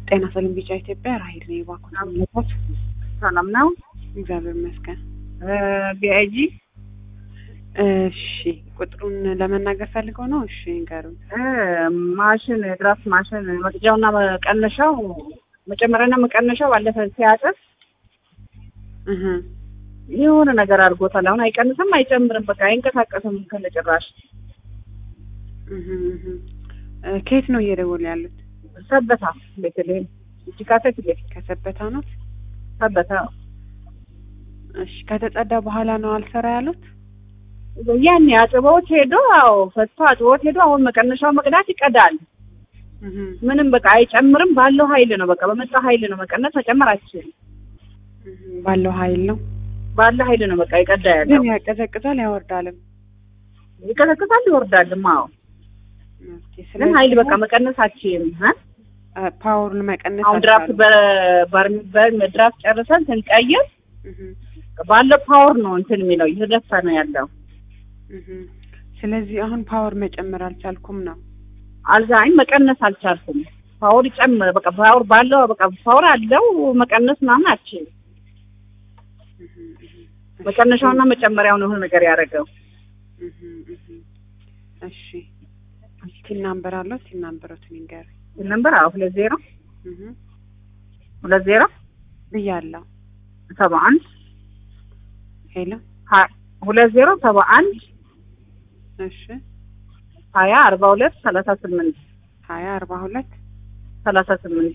ጤና ሰላም ቢጫ ኢትዮጵያ ራሄል ነኝ። እባክዎን አምልኮት ሰላም ነው። እግዚአብሔር ይመስገን። ቢአይጂ እሺ ቁጥሩን ለመናገር ፈልገው ነው? እሺ ንገሩኝ። ማሽን ድራፍት ማሽን መቅጃውና መቀነሻው መጨመሪያና መቀነሻው ባለፈ ሲያጥፍ እህ የሆነ ነገር አድርጎታል። አሁን አይቀንስም አይጨምርም፣ በቃ አይንቀሳቀስም ከነጭራሽ። እህ እህ እ ከየት ነው እየደወሉ ያሉት? ሰበታ ቤተልሔም እጅ ካሴት ቤት ከሰበታ ነው። ሰበታ እሺ ከተጸዳ በኋላ ነው አልሰራ ያሉት? ያኔ አጥበውት ሄዶ አዎ ፈቶ አጥበውት ሄዶ አሁን መቀነሻው መቅዳት ይቀዳል። እህ ምንም በቃ አይጨምርም። ባለው ኃይል ነው በቃ በመጣ ኃይል ነው መቀነስ መጨመር አትችልም። እህ ባለው ኃይል ነው ባለ ኃይል ነው በቃ ይቀዳ ያለው። ግን ያቀዘቅዛል ያወርዳልም። ይቀዘቅዛል ይወርዳልም። አዎ ኦኬ ግን ስለዚህ ኃይል በቃ መቀነስ አትችልም። እ አ- ፓወሩን መቀነስ አሁን ድራፍት በባርሚበር ድራፍት ጨርሰን ስንቀይር እህ ባለው ፓወር ነው እንትን የሚለው እየተደፋ ነው ያለው። እህ ስለዚህ አሁን ፓወር መጨመር አልቻልኩም ነው። አልዛኝ መቀነስ አልቻልኩም። ፓወር ይጨምር በቃ ፓወር ባለው በቃ ፓወር አለው መቀነስ ምናምን አትችልም። እህ እህ መቀነሻውና መጨመሪያው ነው ነገር ያደረገው። እህ እህ እሺ ቲን ናምበር አለው ቲን ናምበሮትን ይንገር ነምበር አዎ ሁለት ዜሮ እህ ሁለት ዜሮ ብያለሁ። ሰባ አንድ ሄሎ ሀ- ሁለት ዜሮ ሰባ አንድ እሺ ሀያ አርባ ሁለት ሰላሳ ስምንት ሀያ አርባ ሁለት ሰላሳ ስምንት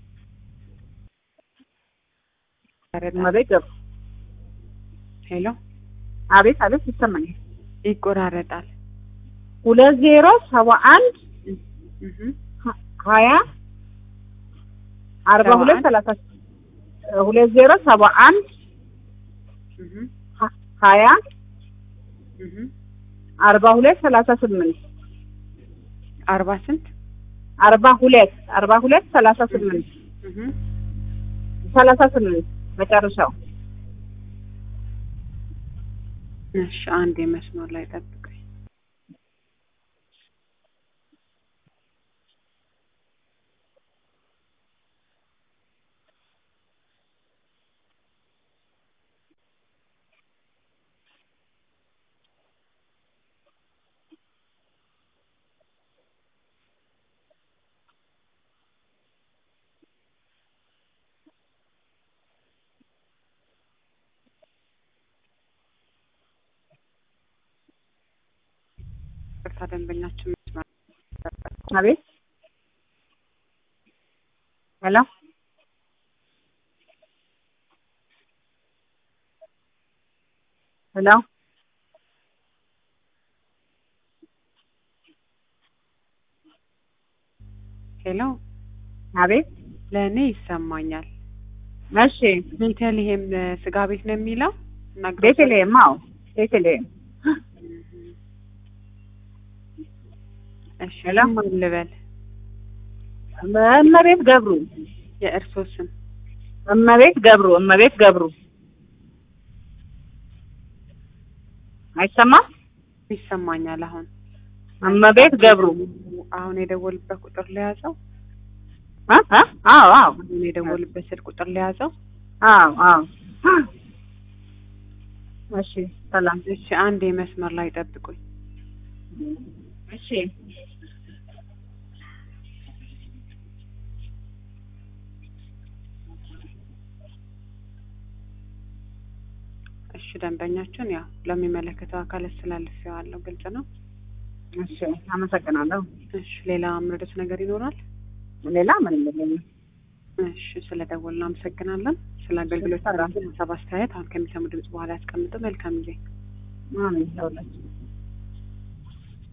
እመቤት ገብሩ ሄሎ አቤት አቤት ይሰማኛል። ይቆራረጣል። ሁለት ዜሮ ሰባ አንድ እህ ሀ- ሀያ አርባ ሰባ ሁለት አንድ ሰላሳ ሁለት ዜሮ ሰባ አንድ እህ ሀ- ሀያ እህ አርባ ሁለት ሰላሳ ስምንት አርባ ስንት አርባ ሁለት አርባ ሁለት ሰላሳ ስምንት እህ ሰላሳ ስምንት መጨረሻው እሺ አንድ የመስመር ላይ ጠብቀኝ። ቅርታ ደንበኛችን መስመር አቤት ሄሎ ሄሎ ሄሎ አቤት ለእኔ ይሰማኛል። እሺ ቤተልሔም ስጋ ቤት ነው የሚለው እና ግሮሰሪ- ቤተልሔም አዎ ቤተልሔም እሺ ሄሎ። ማን ልበል? እመቤት ገብሩ የእርሶ ስም እመቤት ገብሩ እመቤት ገብሩ አይሰማም ይሰማኛል። አሁን እመቤት ገብሩ አሁን የደወልበት ቁጥር ለያዘው እ እ አዎ አዎ አሁን የደወልበት ስልክ ቁጥር ለያዘው አዎ አዎ እሺ ሰላም እሺ አንድ የመስመር ላይ ጠብቁኝ። እሺ እሺ ደንበኛችን ያው ለሚመለከተው አካል አስተላልፌዋለሁ። ግልጽ ነው። እሺ አመሰግናለሁ እሺ ሌላ ምርዶት ነገር ይኖራል? ሌላ ምንም የለኝም እሺ ስለ ደወልን አመሰግናለን። ስለ አገልግሎት ሀሳብ አስተያየት አሁን ከሚሰሙ ድምጽ በኋላ ያስቀምጡ። መልካም ጊዜ። አሜን ለሁላችን